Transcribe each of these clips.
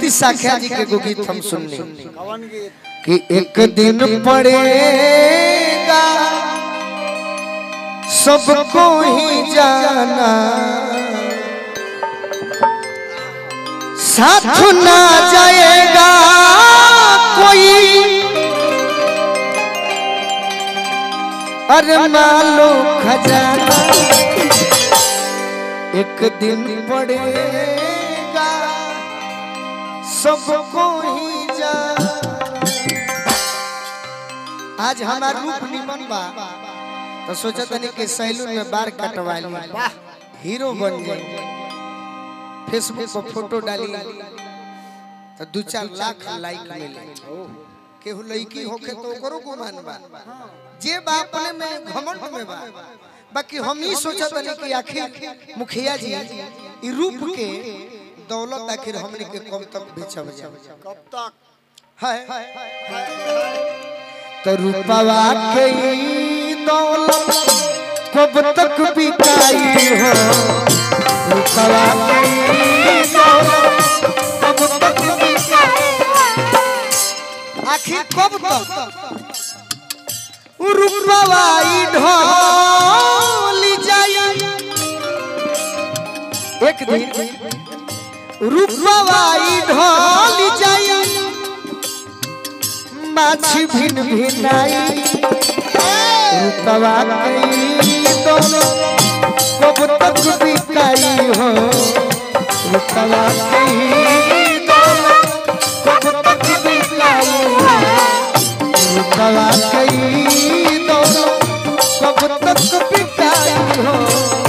उड़ीसा ख्या जी के एगो गीत हम सुननी कवन गीत कि एक दिन पड़ेगा सबको ही जाना साथ ना जाएगा कोई अरे मालो खजाना एक दिन पड़ेगा सबको ही जाना आज हमार रूप निमन बा तो सोचा तनी कि सैलून में बार कटवा ली हीरो बन जाए फेसबुक पर फोटो डाली तो दू चार लाख लाइक मिले केहू लड़की होके तो ओकरो गुमान बा जे बा अपने में घमंड में बा बाकी हम ही सोचा तनी कि आखिर मुखिया जी ई रूप के दौलत आखिर हमने के कब तक बेचब जाए कब तक है तो रूपवा के ई दौलत कब तक बिकाई हो रूपवा के ई दौलत कब तक बिकाई आखिर कब तक उ रूपवा ई ढोल जाई एक दिन रूपवा ई ढोल जाई माछी भिन भिनाई रूपवा कई दोनों कब तक बिकाई हो रूपवा कई दोनों कब तक बिकाई हो रूपवा कई दोनों कब तक बिकाई हो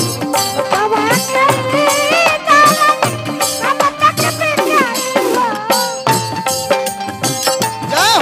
जय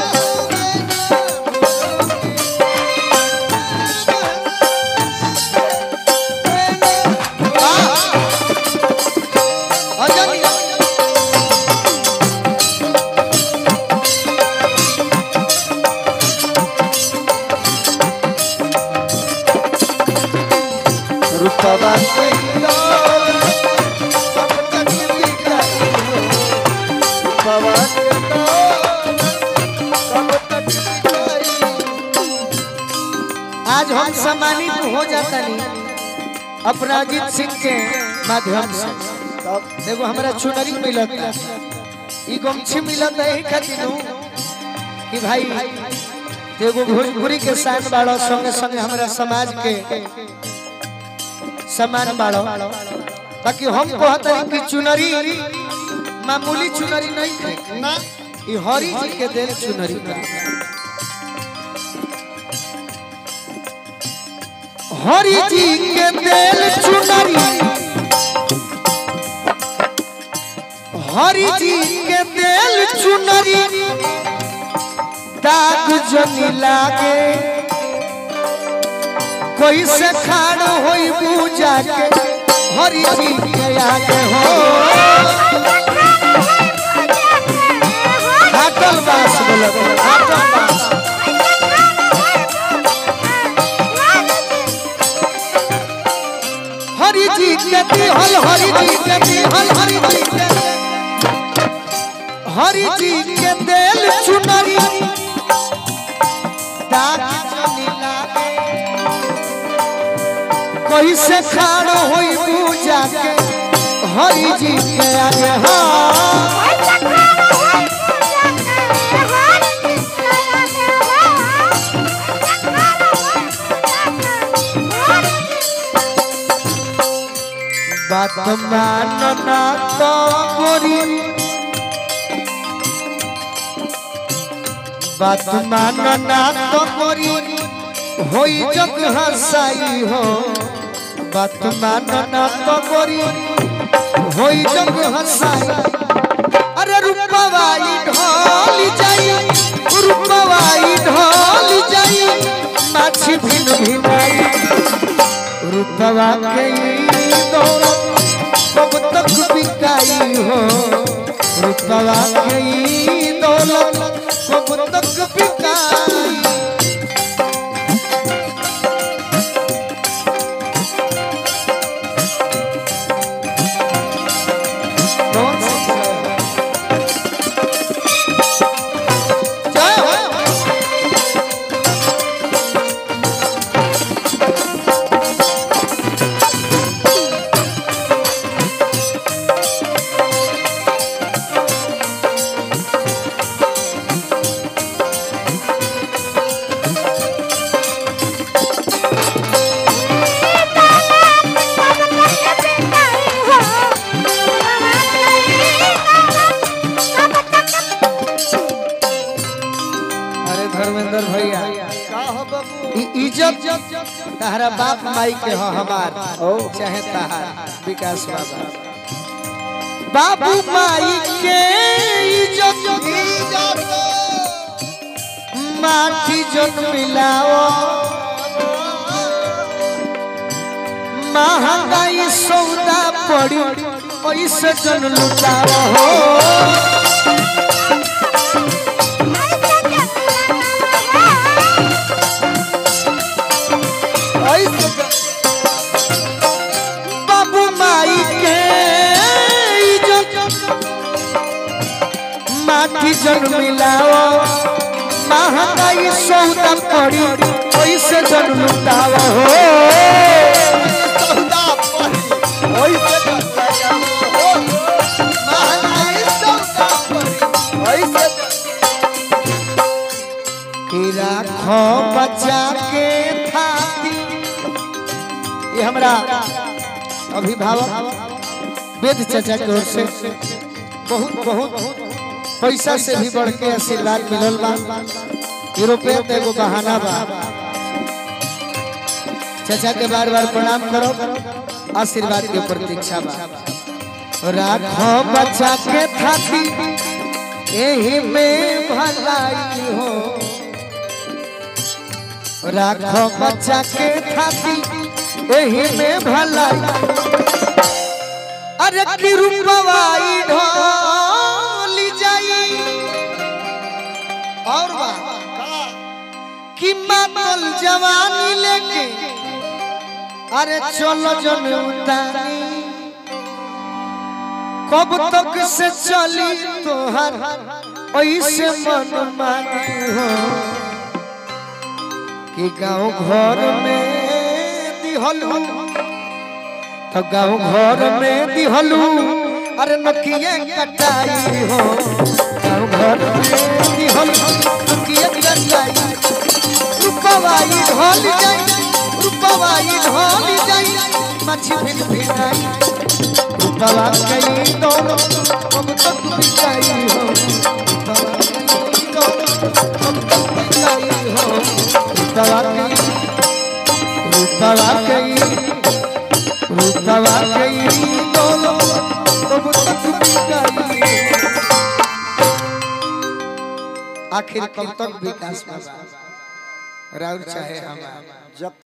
रूपवा कइलो सब तक बिकाई हो रूपवा कइलो सब तक बिकाई आज हम सम्मानित हो जाता नहीं अपना अजीत सिंह के माध्यम से तब देखो हमारा चुनरी मिलत ई गमछी मिलत है ही खातिर कि भाई देखो भोजपुरी के शान बाड़ो संगे संगे हमारा समाज के सम्मान बाड़ो बाकी हम कहते हैं कि चुनरी मामूली चुनरी नहीं है ना ई हरि जी के देल चुनरी बा। हरि जी के देल चुनरी हरि जी के देल चुनरी दाग जनी लागे कोई से खाड़ होई पूजा के हरि जी के आगे हो हाटल बास बोलत हाटल बास हरि जी के दिहल हरि जी के दिहल हरि जी के हरि जी के देल चुनरी दाग जनी लागे कोई से खाड़ होई पूजा के हरि जी के आगे हाँ बात मानना तो गोरी बात मानना तो गोरी होई जग हसाई हो बात मानना तो गोरी होई जग हसाई अरे रूपवाई ढोल जाई रूपवाई ढोल जाई माछी भिन भिनाई रूपवा के ई दौलत कब तक बिकाई हो रूपवा के ई दौलत कब तक बिकाई कौन सी इज्जत तहरा बाप माई के हो हमार चाहे तहार विकास बाबा बाबू माई के इज्जत माटी जन मिलाओ महंगाई सौदा पड़ी पैसे जन लुटाओ हो ऐसे बाबू माई के इज्जत माटी जन मिलाओ महंगाई सौदा पड़ी पैसे जन लुटाओ हो कि राखो बच्चा के थाती ये हमरा अभिभावक वेद चाचा की ओर से बहुत बहुत पैसा से भी बढ़ के आशीर्वाद मिलल बा यूरोपियन तो एगो बहाना बा चाचा के बार बार प्रणाम करो आशीर्वाद के प्रतीक्षा बा राखो बच्चा के थाती एही में भलाई हो राखो बच्चा के थाती एही में भलाई अरे की रूपवाई ढोली जाई और बा कि मातल जवानी लेके अरे चलो जन उतानी कब तक से चली तोहर ऐसे मन मानी हो कि गांव घर में दिहलू तो गांव घर में दिहलू अरे नकिए कटाई हो गांव घर में दिहलू नकिए कटाई रुपवाई ढोल जाई रुपवाई ढोल जाई मछली फिर भिड़ाई रुपवा कई दोनों अब तक बिकाई हो रुपवा कई दोनों अब तक बिकाई हो रुपवा कई रुपवा कई रुपवा कई दोनों अब तक बिकाई आखिर कब तक विकास होगा राउर चाहे हमारा जब